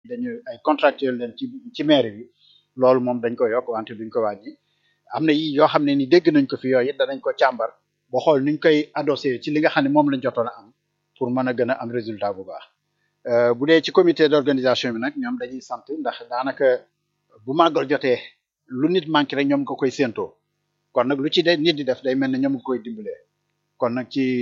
dañu ay contractuel leen ci ci mairie bi loolu moom dañ ko yokk wante duñ ko wàññi am na yi yoo xam ne ni dégg nañ ko fi yooyu it danañ ko càmbar ba xool nuñ koy adossé ci li nga xam ne moom lañ jotoon a am pour mën a gën a am résultat bu baax bu dee ci comité d'organisation bi nag ñoom dañuy sant ndax daanaka bu màggal jotee lu nit manqué rek ñoom nga koy séentoo kon nag lu ci de nit di def day mel ne ñoom nga koy dimbalee kon nag ci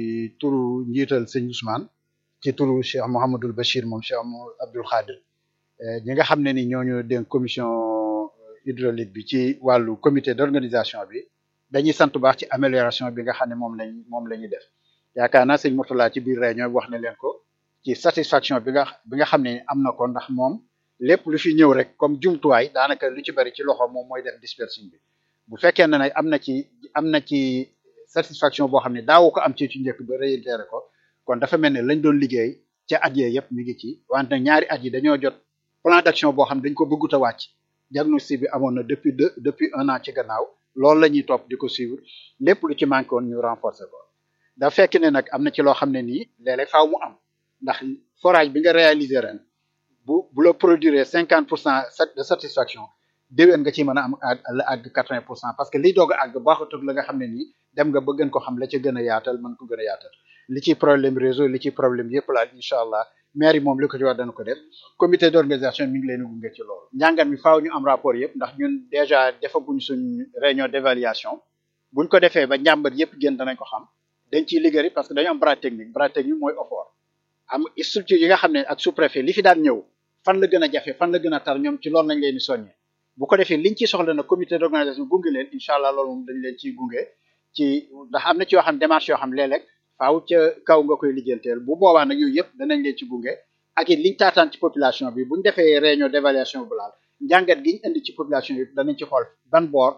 turu njiital sëñ Ousmane ci turu Cheikh Mouhamadul Bachir moom Cheikh Abdoul Khadir ñi nga xam ne ni ñooñu dénk commission hydraulique bi ci wàllu comité d'organisation bi dañuy sant baax ci amélioration bi nga xam ne moom lañ moom la ñuy def yaakaar naa sëñ Mourtala ci biir réunion bi wax na leen ko ci satisfaction bi nga bi nga xam ne am na ko ndax moom lépp lu fi ñëw rek comme jumtuwaay daanaka lu ci bari ci loxo moom mooy def dispersion bi bu fekkee ne nag am na ci am na ci satisfaction boo xam ne daawu ko am ci ci njëkk ba réitéré ko kon dafa mel ne lañ doon liggéey ca at yee yëpp mi ngi ci wante nag ñaari at yi dañoo jot plan d'action boo xam ne dañ ko bëggut a wàcc diagnostic bi amoon na depuis deux depuis un an ci gannaaw loolu la ñuy topp di ko suivre lépp lu ci manqué woon ñu renforcer ko da fekk ne nag am na ci loo xam ne nii léeg-léeg faaw mu am ndax forage bi nga réaliser ren bu bu la produire cinquante pour cent de satisfaction déwén nga ci mën a am la àgg quatre-vingt pour cent parce que liy doog a àgg baaxatul la nga xam ne nii dem nga ba gën ko xam la ca gën a yaatal mën ko gën a yaatal li ci problème réseau li ci problème yëpp laal incha allah maire yi moom li ko ci war dana ko def comité d'organisation mi ngi leen gunge ci loolu njàngat mi faaw ñu am rapport yëpp ndax ñun déjà defaguñ suñ réunion d'évaluation buñ ko defee ba njàmbat yëpp génn danañ ko xam dañ ciy liggéey parce que dañu am bras technique bras technique mooy OFOR am structure yi nga xam ne ak sous-préfet li fi daan ñëw fan la gën a jafe fan la gën a tar ñoom ci loolu nañ leen di soññee bu ko defee liñ ci soxla na comité d'organisation gunge leen incha allah loolu moom dañ leen ciy gunge ci ndax am na ci yoo xam démarche yoo xam léeg-léeg faaw ca kaw nga koy lijjanteel bu boobaa nag yooyu yëpp danañ leen ci gunge ak it liñ taataan ci population bi buñ defee réunion d'évaluation bu laal njàngat giñ indi ci population yi danañ ci xool ban boor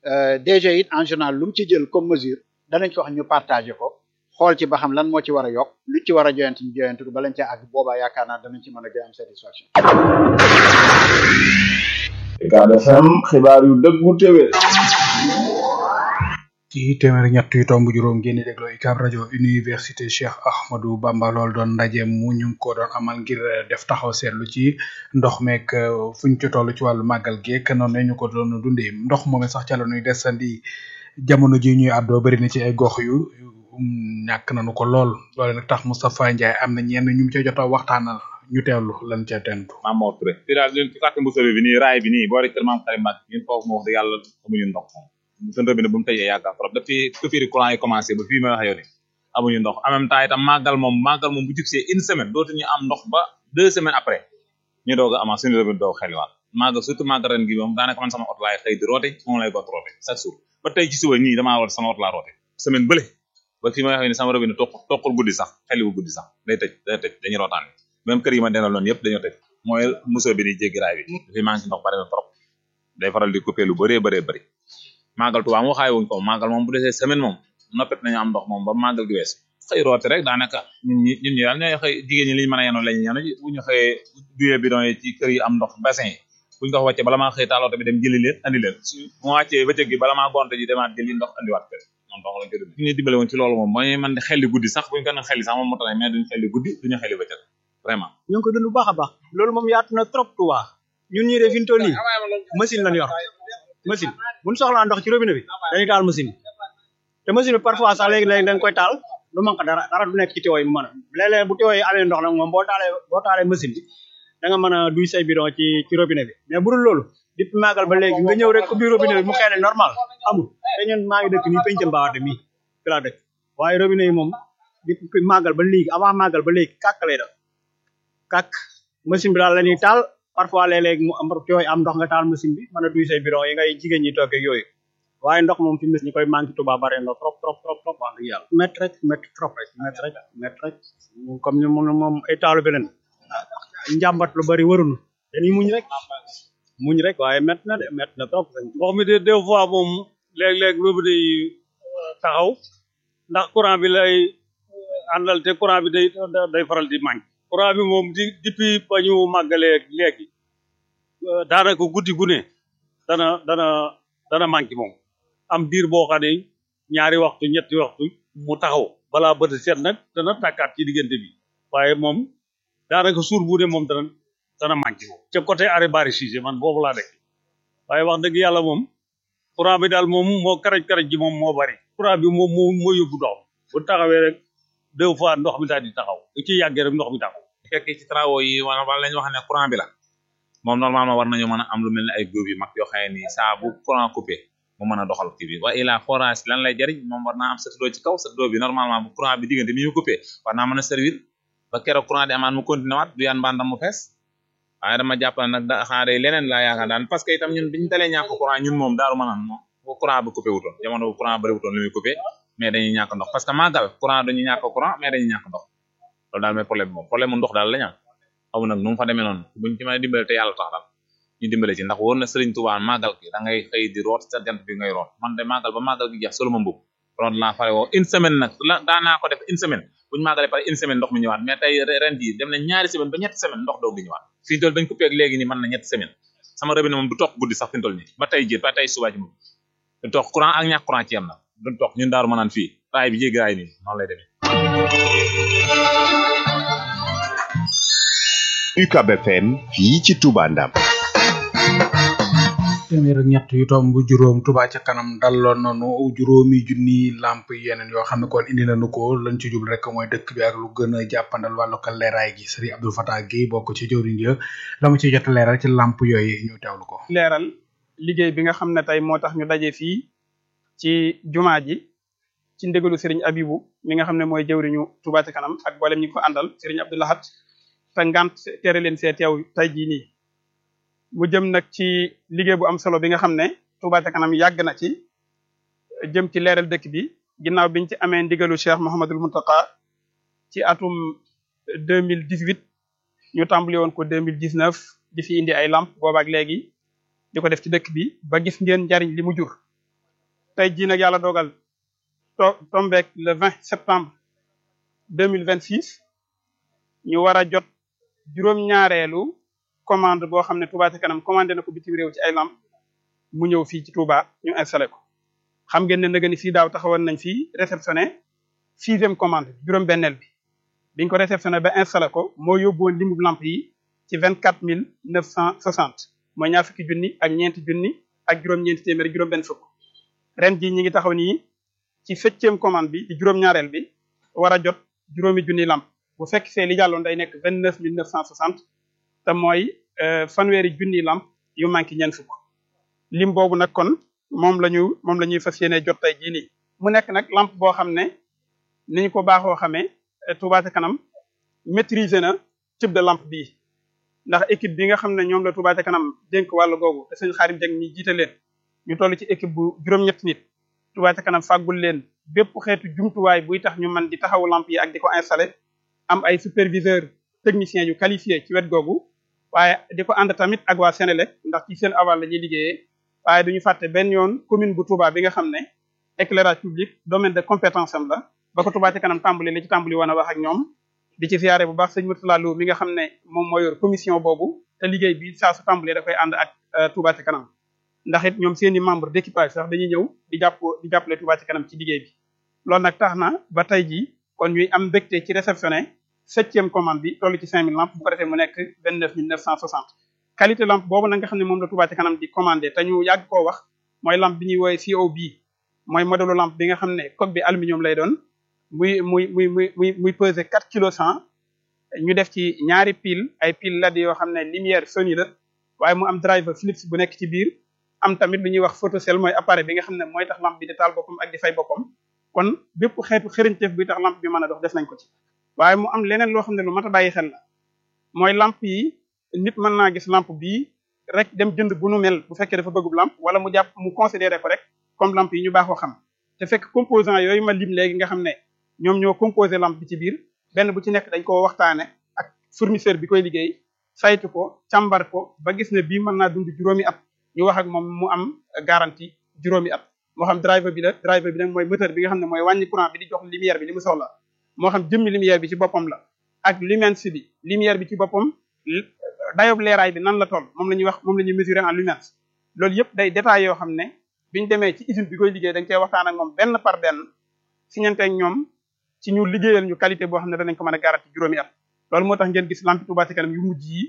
DG it en général lu mu ci jël comme mesure danañ ko wax ñu partagé ko xool ci ba xam lan moo ci war a yokk lu ci war a joyante ñu joyante ko balañ ca àgg boobaa yaakaar naa danañ ci mën a gën am satisfaction. Ucab FM xibaar yu dëggu téwé ci téeméer ñett yu tomb juróom ngeen di dégloo UCAB rajo université Cheikh Ahmadou Bamba lool doon ndaje mu ñu ngi ko doon amal ngir def taxaw seetlu ci ndox meek fuñ ci toll ci wàllu màggal geek noonu ñu ko doon dundee ndox moom sax ca la ñuy desandi jamono ji ñuy àddoo bari na ci ay gox yu ñàkk nañu ko lool loole nag tax Moustapha Ndiaye am na ñenn ñu ci jot a waxtaanal ñu teewlu lan ca tentu Mamadou Touré fii daal ñun ci quartier Mboussobé bi nii raay bi nii boo rek kër maam Karim Mbacke ñun foofu moo wax dëgg yàlla amuñu ndox moom seen robinet bu mu tëjee yàgg trop depuis coupure courant yi commencé ba fii may wax yow ni amuñu ndox en même temps itam màggal moom màggal moom bu jugsee une semaine dootuñu am ndox ba deux semaines après ñu doog a amaat suñu robinet doog xeliwaat màggal surtout màggal ren gi moom daanaka man sama oto laay xëy di roote moom lay got roote chaque jour ba tey ci suba nii damaa war sama oto laa roote semaine bële ba fii may wax yow ni sama robinet toq toqul guddi sax xeliwu guddi sax day tëj day tëj dañuy rootaan même kër yi ma dendal noonu yëpp dañoo tëj mooy muso bi di jéggi raay bi dafay manqué ndox bari na trop day faral di coupé lu bëree bëree bëri màggal Tuubaa moo xaay wuñ ko màggal moom bu desee semaine moom noppet nañu am ndox moom ba màggal gi wees xëy roote rek daanaka ñun ñi ñun ñi daal ñooy xëy jigéen ñi liñ mën a yenu lañu yenu bu ñu xëyee duyee bidon yi ci kër yi am ndox bassin yi buñ ko wàccee bala maa xëy taalooto bi dem jëli leen andi leen su mu wàccee bëccëg gi bala maa gonte ji demaat jëli ndox andiwaat kër moom ndox lañ ko dund ñu dimbale woon ci loolu moom mooy man di xelli guddi sax buñ ko doon xelli sax moom mu tane mais duñu xelli guddi duñu xelli bëccëg vraiment ñu ngi ko dund bu baax a baax loolu moom yaatu na trop Touba ñun ñii de fi ñu toll nii machine lañ yor machine bu ñu soxlaa ndox ci robinet bi dañuy taal machine bi te machine bi parfois sax léegi-léegi da nga koy taal du manque dara dara du nekk ci tiwo yi mu mën a léeg-léeg bu tiwo yi amee ndox nag moom boo taalee boo taalee machine bi da nga mën a duy say bidon ci ci robinet bi mais bu dul loolu depuis màggal ba léegi nga ñëw rek ubbi robinet bi mu xëy normal amul te ñun maa ngi dëkk nii pencam baaxate mii fi laa dëkk waaye robinet yi moom depuis màggal ba léegi avant màggal ba léegi kàkk lay def kàkk machine bi daal la ñuy taal parfois léeg-léeg mu am yooyu am ndox nga taal machine bi mën a duy say bidon yi ngay jigéen ñi toog ak yooyu waaye ndox moom fi mu ñi koy manqué Touba bare na trop trop trop trop wax dëgg yàlla métti rek métti trop rek métti rek métti rek comme ñu mun moom ay taalu beneen njàmbat lu bari warunu dañuy muñ rek muñ rek waaye métti na de métti na trop ndox mi de des fois moom léeg-léeg robinet yi taxaw ndax courant bi lay àndal te courant bi day day faral di manqué courant bi moom di depuis ba ñu màggalee léegi daanaka guddi gu ne dana dana dana manqué moom am diir boo xam ne ñaari waxtu ñetti waxtu mu taxaw balaa bët seet nag dana tàkkaat ci diggante bi waaye moom daanaka suur bu ne moom dana dana manqué moom ca côté arrêt bari Cissé man boobu laa dëkk waaye wax dëgg yàlla moom courant bi daal moom moo karaj karaj ji moom moo bari courant bi moom moo moo yóbbu ndox bu taxawee rek deux fois ndox mi daal di taxaw bu ci yàggee rek ndox mi taxaw bu fekkee ci travaux yi wala wala lañu wax ne courant bi la moom normalement war nañu mën a am lu mel ne ay groupe yu mag yoo xam ne nii saa bu courant coupé mu mën a doxal kii bi wa ila forage lan lay jariñ moom war naa am satudoo ci kaw satudoo bi normalement bu courant bi diggante mi ñu coupé war naa mën a servir ba keroog courant di amaat mu continué waat du yaan mbandam mu fees waaye dama jàpp nag da xanaa day leneen laa yaakaar daan parce que itam ñun biñu dalee ñàkk courant ñun moom daaru mën a moom bu courant bi coupé wutoon jamono bu courant bëri wutoon lu muy coupé mais dañuy ñàkk ndox parce que màggal courant dañuy ñàkk courant mais dañuy ñàkk ndox loolu daal mooy problème moom problème mu ndox daal la ñu am xamu nag nu mu fa demee noonu buñ ci mën a dimbale te yàlla tax daal ñu dimbale ci ndax wóor na Sëriñ Tuubaa màggal gi da ngay xëy di root sa jant bi ngay root man de màggal ba màggal gi jeex solo ma mbub root laa fare woo une semaine nag la daanaa ko def une semaine buñu màggalee pare une semaine ndox mi ñëwaat mais tey ren jii dem na ñaari semaine ba ñetti semaine ndox doog di ñëwaat fi ñu toll dañ ko peeg léegi nii mën na ñetti semaine sama robinet moom du toog guddi sax fi ñu toll nii ba tey jii ba tey suba ci moom du toog courant ak ñàkk courant ci yem na du toog ñun daaru ma naan fii raay bi jéggi raay nii noonu lay demee UCAB FM fii ci Touba Ndam téeméer ak ñett yu tomb juróom Touba ca kanam daloon nañu juróomi junni lamp yeneen yoo xam ne kon indi nañu ko lañ ci jublu rek mooy dëkk bi ak lu gën a jàppandal wàllu ko leeraay gi Serigne Abdou Fatah Guèye bokk ci jëwriñ ya la mu ci jot a leeral ci lamp yooyu ñu teewlu ko. leeral liggéey bi nga xam ne tey moo tax ñu daje fii ci jumaa ji ci ndégalu Serigne Abibou mi nga xam ne mooy jëwriñu Touba ca kanam ak mboolem ñi ko àndal Serigne Abdou Lahat te ngant tere leen see teew tey jii nii mu jëm nag ci liggéey bu am solo bi nga xam ne Touba ca kanam yàgg na ci jëm ci leeral dëkk bi ginnaaw biñ ci amee ndigalu Cheikh Mouhamadul Muntaka ci atum deux mille dix huit ñu tàmbali woon ko deux mille dix neuf di fi indi ay lamp boobaak léegi di ko def ci dëkk bi ba gis ngeen njariñ li mu jur tey jii nag yàlla dogal to tombeek le vingt septembre deux mille vingt six ñu war a jot juróom-ñaareelu commande boo xam ne Touba ca kanam commandé na ko bitim réew ci ay lamp mu ñëw fii ci Touba ñu installé ko xam ngeen ne nag ni fii daaw taxawoon nañ fii réceptionné sixième commande juróom-benneel bi biñ ko réceptionné ba installé ko moo yóbbuwoon limu lamp yi ci vingt quatre mille neuf cent soixante mooy ñaar fukki junni ak ñeenti junni ak juróom-ñeenti téeméer juróom-benn fukk ren jii ñi ngi taxaw nii ci septième commande bi ci juróom-ñaareel bi war a jot juróomi junni lamp bu fekk see li jàlloon day nekk vingt neuf mille neuf cent soixante te mooy fanweeri junni lamp yu manqué ñeent fukk lim boobu nag kon moom la ñu moom la ñuy fas yéene jot tey jii nii mu nekk nag lamp boo xam ne ni ñu ko baaxoo xamee Touba ca kanam maîtriser na type de lampe bii ndax équipe bi nga xam ne ñoom la Touba ca kanam dénk wàllu googu te sëñ Xaarim Jeng mi jiite leen ñu toll ci équipe bu juróom-ñetti nit Touba ca kanam fàggul leen bépp xeetu jumtuwaay buy tax ñu mën di taxawu lampe yi ak di ko installé am ay superviseur technicien yu qualifié ci wet googu waaye di ko ànd tamit ak waa Sénélec ndax ci seen aval la ñuy liggéeyee waaye duñu fàtte benn yoon commune bu Touba bi nga xam ne éclairage public domaine de compétence am la ba ko Touba ca kanam tàmbali la ci tàmbali woon a wax ak ñoom di ci siyaare bu baax sëñ Murtala Lo mi nga xam ne moom moo yor commission boobu te liggéey bi saa su tàmbalee da koy ànd ak Touba ca kanam ndax it ñoom seeni membre d'équipage sax dañuy ñëw di jàpp di jàppale Touba ca kanam ci liggéey bi loolu nag tax na ba tey jii kon ñuy am mbégte ci réceptionné septième commande bi toll ci cinq mille lampes bu ko defee mu nekk vingt neuf mille neuf cent soixante qualité lampe boobu nag nga xam ne moom la Touba ca kanam di commandé te ñu yàgg koo wax mooy lampe bi ñuy woowee COB mooy modèle lampe bi nga xam ne coque bi aluminium lay doon muy muy muy muy muy muy peser quatre kilos cent ñu def ci ñaari pile ay pile LED yoo xam ne lumière Sony la waaye mu am driver Philips bu nekk ci biir am tamit lu ñuy wax photocell mooy appareil bi nga xam ne mooy tax lampe bi di taal boppam ak di fay boppam kon bépp xeetu xërëñteef bi tax lampe bi mën a dox def nañ ko ci waaye mu am leneen loo xam ne lu mat a bàyyi xel la mooy lampe yi nit mën naa gis lampe bii rek dem jënd bu nu mel bu fekkee dafa bëggub lampe wala mu jàpp mu considéré ko rek comme lampe yi ñu baaxoo xam te fekk composant yooyu ma lim léegi nga xam ne ñoom ñoo composé lampe bi ci biir benn bu ci nekk dañ ko waxtaane ak fournisseur bi koy liggéey saytu ko càmbar ko ba gis ne bii mën naa dund juróomi at ñu wax ak moom mu am garantie juróomi at moo xam driver bi la driver bi nag mooy moteur bi nga xam ne mooy wàññi courant bi di jox lumière bi li mu soxla moo xam jëmmi lumière bi ci boppam la ak lumens bi lumière bi ci boppam dayob leeraay bi nan la toll moom la ñuy wax moom la ñuy mesurer en lumens loolu yëpp day détails yoo xam ne biñu demee ci usine bi koy liggéey dañ koy waxtaan ak moom benn par benn signante ak ñoom ci ñu liggéeyal ñu qualité boo xam ne danañ ko mën a garanti juróomi at loolu moo tax ngeen gis lampi Touba ca kanam yu mujj yi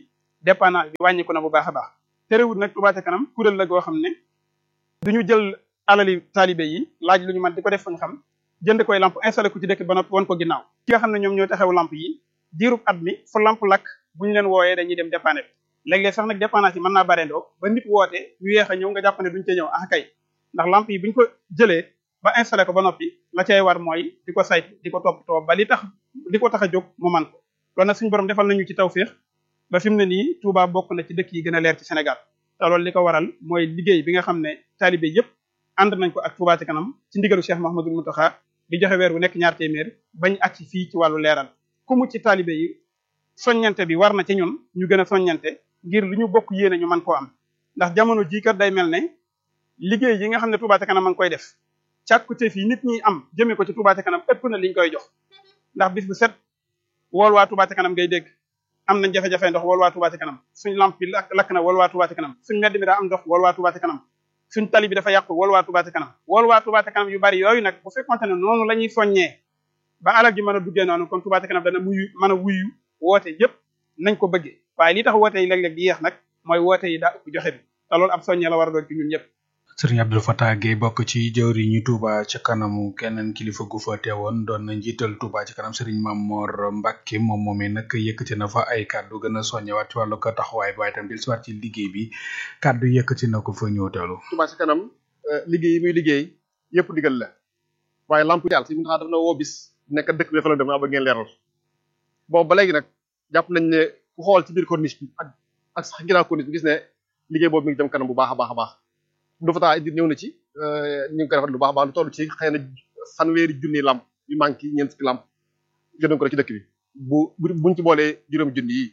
dépendance bi wàññiku na bu baax a baax terewul nag Touba ca kanam kuréel la goo xam ne duñu jël alali taalibe yi laaj lu ñu mën di ko def fu ñu xam jënd koy lamp installé ko ci dëkk ba noppi won ko ginnaaw ki nga xam ne ñoom ñoo taxaw lamp yi diirub at mi fu lamp lakk bu ñu leen wooyee dañuy dem dépanner léeg-léeg sax nag dépendance yi mën naa bareendoo ba nit woote ñu yeex a ñëw nga jàpp ne duñ ca ñëw ah kay ndax lamp yi buñ ko jëlee ba installé ko ba noppi la cay war mooy di ko saytu di ko toppatoo ba li tax li ko tax a jóg mu man ko loolu nag suñu borom defal nañu ci tawféex ba fi mu ne nii Touba bokk na ci dëkk yi gën a leer ci Sénégal te loolu li ko waral mooy liggéey bi nga xam ne taalibe yépp ànd nañ ko ak Touba ci kanam ci ndigalu Cheikh Mouhamadoul Mountakha di joxe weer wu nekk ñaar téeméer bañ ak ci fii ci wàllu leeral ku mu ci taalibe yi soññante bi war na ci ñun ñu gën a soññante ngir lu ñu bokk yéene ñu mën koo am ndax jamono jii kat day mel ne liggéey yi nga xam ne Touba ca kanam a ngi koy def càkkute fii nit ñi am jëmee ko ci Touba ca kanam ëpp na liñ koy jox ndax bis bu set wool waa Touba ca kanam ngay dégg am nañ jafe-jafe ndox wool waa Touba ca kanam suñ lamp bi lakk na wool waa Touba ca kanam suñ mbedd mi daa am ndox wool waa Touba ca kanam suñ tali bi dafa yàqu wool waa Touba ca kanam wool waa Touba ca kanam yu bari yooyu nag bu fekkonte ne noonu la ñuy soññee ba alal ji mën a duggee noonu kon Touba ca kanam dana muyu mën a wuyu woote yépp nañ ko bëggee waaye li tax woote yi léeg-léeg di yeex nag mooy woote yi daa ëpp joxe bi te loolu ab soññee la war a doon ci ñun ñëpp sëriñ Abdou Fatah Gueye bokk ci jëwri ñu Touba ca kanamu keneen kilifa gu fa teewoon doon na njiital Touba ca kanam sëriñ Mamor Mbacke moom moomee nag yëkkati na fa ay kàddu gën a soññewaat ci wàllu ko taxawaay bi waaye tam dil siwaat ci liggéey bi kàddu yëkkati na ko fa ñëw teelu Touba ca kanam liggéey yi muy liggéey yëpp digal la waaye lamp yàlla si mun taxaa daf na woo bis nekk dëkk bi dafa la dem ba ngeen leeral boobu ba léegi nag jàpp nañ ne ku xool ci biir corniche bi ak ak sax ginnaaw corniche bi gis ne liggéey boobu mi ngi jëm kanam bu baax a baax a baax du fa taa indi ñëw na ci ñu ngi koy rafet lu baax a baax lu toll ci xëy na fanweeri junni lamp yu manqué ñeent fukki lamp jëndoon ko rek ci dëkk bi bu buñ ci boolee juróomi junni yi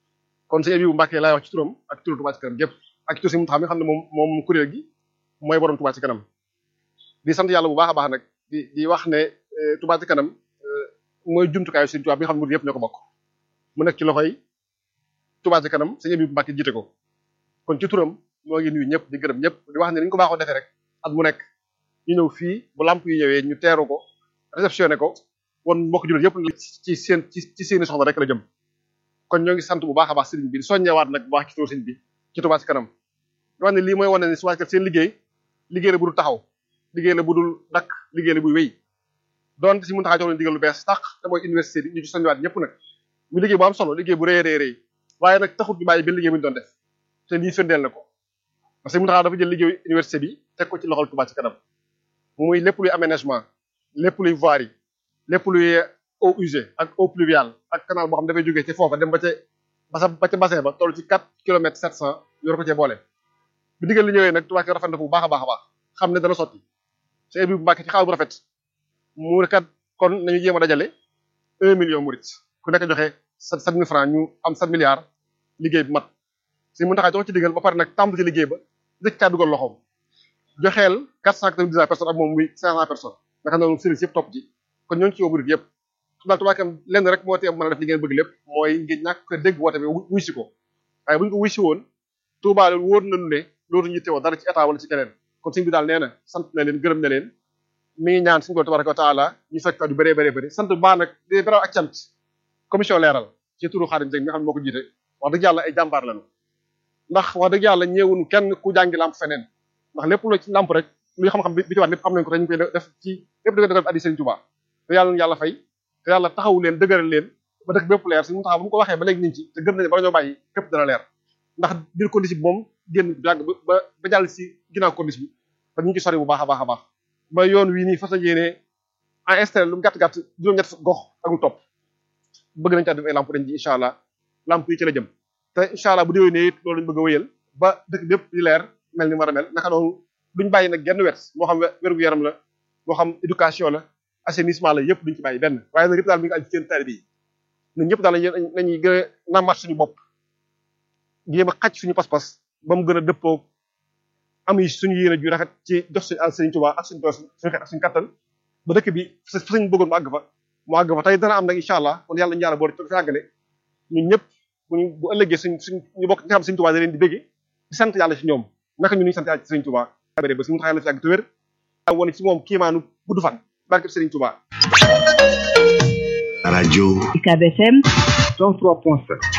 kon sëñ Abibu Mbàkke laay wax ci turam ak turu Touba ci kanam gépp ak ci tur si mu xam ne xam ne moom moom kuréel gi mooy borom Touba ci kanam di sant yàlla bu baax a baax nag di di wax ne Touba ci kanam mooy jumtukaayu Sëriñ Touba bi nga xam ne murid yëpp ñoo ko bokk mu nekk ci loxoy Touba ci kanam sëñ Abibu Mbàkke jiite ko kon ci turam moo ngi nuyu ñëpp di gërëm ñëpp di wax ne ni ñu ko baaxoo defee rek at mu nekk ñu ñëw fii bu lamp yi ñëwee ñu teeru ko réceptionné ko won mbokk jullit yëpp ci seen ci seeni soxla rek la jëm kon ñoo ngi sant bu baax a baax sëriñ bi di soññewaat nag bu baax ci turu sëriñ bi ci Touba ci kanam di wax ne lii mooy wane ne Touba ci kanam seen liggéey liggéey la bu dul taxaw liggéey la bu dul dakk liggéey la buy wéy doonte si mun taxaa jox leen digal lu bees tax te mooy université bi ñu ci soññewaat ñëpp nag mu liggéey bu am solo liggéey bu rëy rëy rëy waaye nag taxut ñu bàyyi benn liggéey bu ñu doon def te lii firndeel na ko parce que mu taxaw dafa jël liggéeyu université bi teg ko ci loxol Touba ci kanam muy lépp luy aménagement lépp luy voirie lépp luy eau usée ak eau pluviale ak canal boo xam dafay jógee ci foofa dem ba ca basa ba ca bassin ba toll ci 4 kilomètres 700 yor ko cee boole bi digal li ñëwee nag Touba ci kanam rafet na bu baax a baax a baax xam ne dana sotti sëñ bi bu Mbàkke ci xaal bu rafet mu kat kon nañu jéem a dajale un million murit ku nekk joxe sept mille francs ñu am sept milliards liggéey bi mat si mun taxaa jox ci digal ba pare nag tàmbali ci liggéey ba dëkk caa dugal loxoom joxeel quatre cent quatre-vingt-dix personnes ak moom muy cinq cent personnes nga xam ne moom service yëpp topp ci kon ñoo ngi ci woo murit yëpp xam naa Touba Kanam lenn rek moo tee mën a def li ngeen bëgg lépp mooy ngeen ñàkk ko dégg woote bi wuy si ko waaye bu ñu ko wuy si woon Touba loolu wóor nañu ne loolu ñu teewoo dara ci état wala ci keneen kon sëñ bi daal nee na sant na leen gërëm na leen mi ngi ñaan suñu ko tabaraka wa taala ñu fekk yu bëree bëree bëri sant bu baax nag di beral ak cant commission leeral ci turu Xaadim Jeng mi nga xam ne moo ko jiite wax dëgg yàlla ay jàmbaar lañu ndax wax dëgg yàlla ñëwun kenn ku jàngi lamp feneen ndax lépp lu ci lamp rek luy xam-xam bi ci waat lépp am nañ ko te ñu koy def ci lépp di ko def addi Sëriñ Tuubaa te yàlla yàlla fay te yàlla taxawu leen dëgëral leen ba dëkk bépp leer suñu taxaw bu mu ko waxee ba léegi niñ ci te gëm nañu bala ñoo bàyyi képp dana leer ndax biir condition bi moom génn yàgg ba ba jàll si ginnaaw condition bi te ñu ngi ci sori bu baax a baax a baax ba yoon wii nii fas yéenee en installé lu mu gàtt-gàtt juróom-ñett gox ak lu topp bëgg nañ caa def ay lamp dañ ji incha allah lamp yi ci la jëm te incha allah bu déwénee it loolu lañ bëgg a wéyal ba dëkk bépp di leer mel ni mu war a mel naka noonu duñ bàyyi nag genn wet moo xam wér-gu yaram la moo xam éducation la assainissement la yëpp duñ ci bàyyi benn waaye nag yëpp daal mi ngi aju ci seen taalibe yi ñun ñëpp daal nañuy gën a nammat suñu bopp jéem a xaj suñu pas-pas ba mu gën a dëppoo am yi suñu yéene ju rafet ci jox suñu àll Sëriñ Tuubaa ak suñu doos suñu xeet ak suñu kattan ba dëkk bi fa suñ bëggoon mu àgg fa mu àgg fa tey dana am nag incha allah kon yàlla ñu yàlla boole fi àggale ñun ñëpp buñu bu ëllëgee suñ suñ ñu bokk nga xam Sëriñ Tuubaa da leen di bégge di sant yàlla ci ñoom naka ñu ñu sant yàlla ci Sëriñ Tuubaa béré ba suñu tax yàlla fi àgg te wér wone ci moom kiimaanu gudd fan barke Sëriñ Tuubaa rajo UCAB FM 103.7